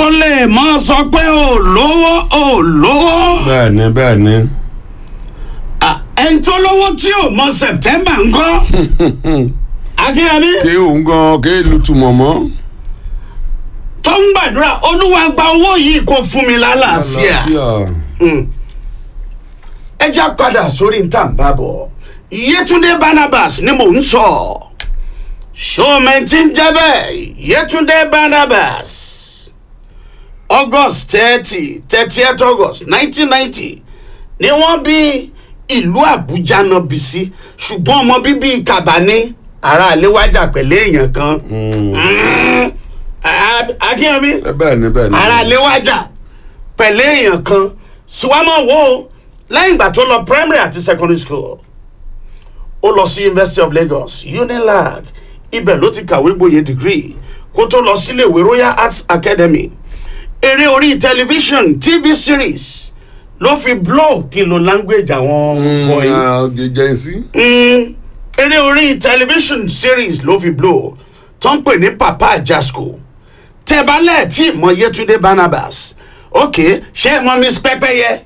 tó lè mọ sọ pé ò lówó ò lówó bẹ́ẹ̀ ni bẹ́ẹ̀ ni Ah, ẹni tó lówó tí ò mọ September ńkọ́ akínyẹmí kí òun gan kí lutumọ̀ mọ́. tó ń gbàdúrà olúwa gba owó yìí kó fún mi lálàáfíà Mm. ẹ já padà sórí ntàǹbà bọ̀ Yétúndé Barnabas ni mò ń sọ ṣọ́ọ̀mẹ́ntì ń jẹ́ bẹ́ẹ̀ Yétúndé Barnabas August thirty thirtieth August nineteen ninety ni wọ́n bí ìlú Àbújá náà bí sí ṣùgbọ́n ọmọ bíbí Kàbá ní ará àléwájà pẹ̀lú èèyàn kan Mm. A- Akínyẹmí bẹ́ẹ̀ ni bẹ́ẹ̀ ni. ara léwájà pẹ̀lú èèyàn kan síwámọ̀ wo lẹ́yìn ìgbà tó lọ primary àti secondary school ó lọ sí University of Lagos UNILAG ibẹ̀ ló ti kàwé gboyè degree kó tó lọ síléèwé Royal Arts Academy eré orí tẹlifíṣàn TV series ló fi blow kìlò language àwọn wọ̀nyí jẹ́ sí. mm, eré orí television series ló fi blow tó ń pè ní Papa Ajasco tẹ́bálẹ̀ tí mọ Yétúndé Barnabas ok ṣé mọ Miss Pẹ́pẹ́yẹ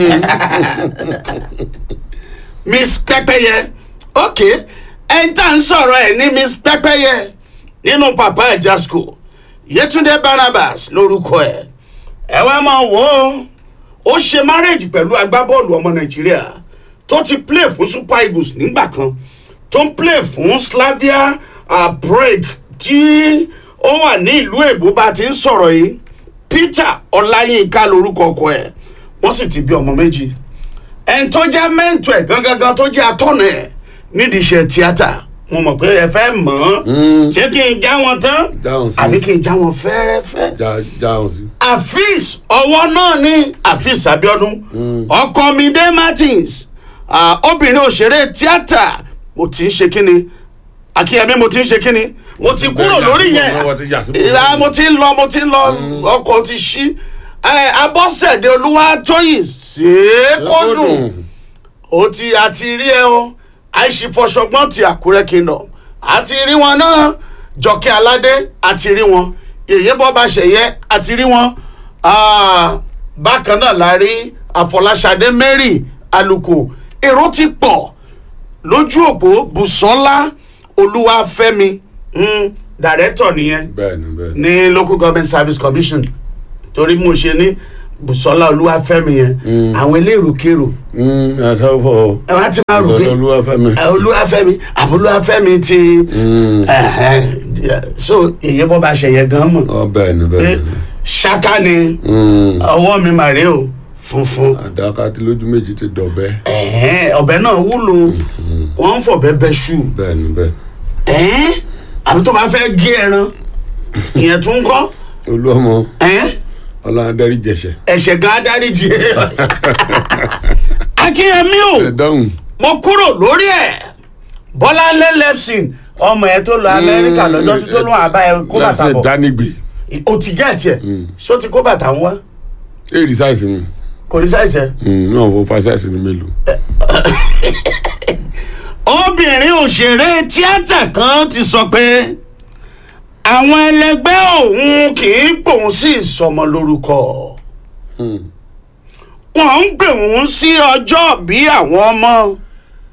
Miss Pẹ́pẹ́yẹ ok ẹni tá à ń sọ̀rọ̀ ẹ̀ ní Miss Pẹ́pẹ́yẹ nínú Papa Ajasco Yétúndé Barnabas lórúkọ ẹ̀ ẹ wá máa wò ó ó ṣe márèjì pẹ̀lú agbábọ́ọ̀lù ọmọ Nàìjíríà tó ti play fún Super Eagles nígbà kan tó ń play fún Slavia uh, Prague tí ó wà ní ìlú èbó bá ti ń sọ̀rọ̀ yìí Peter Ọláyínká lórúkọ ọkọ ẹ̀ wọ́n sì ti bí ọmọ méjì ẹni tó jẹ́ mẹ́ǹtọ̀ ẹ̀ gangan tó jẹ́ atọ́nà ẹ̀ nídìí iṣẹ́ tíátà mo mọ̀ pé ẹ fẹ́ mọ̀ ọ́n ṣé kí n já wọn tán Dáhùn sí. àbí kí n já wọn fẹ́rẹ́fẹ́ já jáhùn sí. afis ọwọ́ náà ní afis abiodun ọkọ mi dé martins ah, obìnrin òṣèré tíátà mo ti ń ṣe kíni akínyẹmí mo ti ń ṣe kíni mo ti kúrò Bẹ́ẹ̀, lórí yà sí bọ̀, wọ́n ti yà sí yẹn bọ̀. ìlà mo ti ń lọ mo ti ń lọ ọkọ̀ ti ṣí Eh, abọ́sẹ̀dé olúwatóyìn ṣèkódùn ó ti àti rí ẹ o àìsífọṣọgbọ́n ti àkúrẹ́ kingdom àti rí wọn náà jọkẹ́ aládé àti rí wọn yèyé bọ́ba ṣẹ̀yẹ àti rí wọn Ah, bákan náà la rí àfọláṣadé mary aluko èrò ti pọ̀ lójú òpó bùsọ́lá olúwàfẹ́mi mm, dàrẹ́tọ̀ nìyẹn bẹ́ẹ̀ ni bẹ́ẹ̀ ni. ní local government service commission torí mo ṣe ní bùsọ́lá olúwàfẹ́mi yẹn àwọn elérò-kérò àtàwọn ẹ wá ti máa rò pé ìsọdọ̀ olúwàfẹ́mi. ẹ, olúwàfẹ́mi àbúlúwàfẹ́mi ti ẹ, ẹ, so èyí bọ́ bá ṣẹ̀yẹ gan mọ̀ ọ bẹ́ẹ̀ ni pé bẹ́ẹ̀ ni. ṣáká ni Mm. ọwọ́ mi mà rè o funfun àdàkà tí lójú méjì ti dọ̀bẹ́. ẹ̀hẹ́n, ọ̀bẹ náà wúlò wọ́n ń fọ̀bẹ bẹ ṣù bẹ́ẹ̀ ni bẹ́ẹ̀. ẹ̀hẹ́n, àbí tó bá fẹ́ gé ẹran ìyẹn tún kọ́ olúọmọ ẹ̀hẹ́n, ọlọ́dẹ́rì jẹ̀ṣẹ̀. ẹ̀ṣẹ̀ gan adáríjì akínyẹmí o ẹ dáhùn. mo kúrò lórí ẹ̀ bọ́láńlé lẹ́psìn ọmọ ẹ̀ tó lọ amẹ́ríkà lọ́jọ́ sí tó lóun àbá ẹ̀ kó bàtà lẹ́sẹ̀ bọ̀ dánígbè. o ti gẹ́ ẹ̀ tiẹ̀ ṣó ti kó bàtà ń wá èrì sáìsì mi. kò ní sáìsẹ̀. náà wọ́n fa sáìsì ní mélòó. obìnrin òṣèré tíátà kan ti sọ pé àwọn ẹlẹgbẹ́ òun kì í pòun sí ìsọmọ lórúkọ wọ́n ń pè òun sí ọjọ́ bí àwọn ọmọ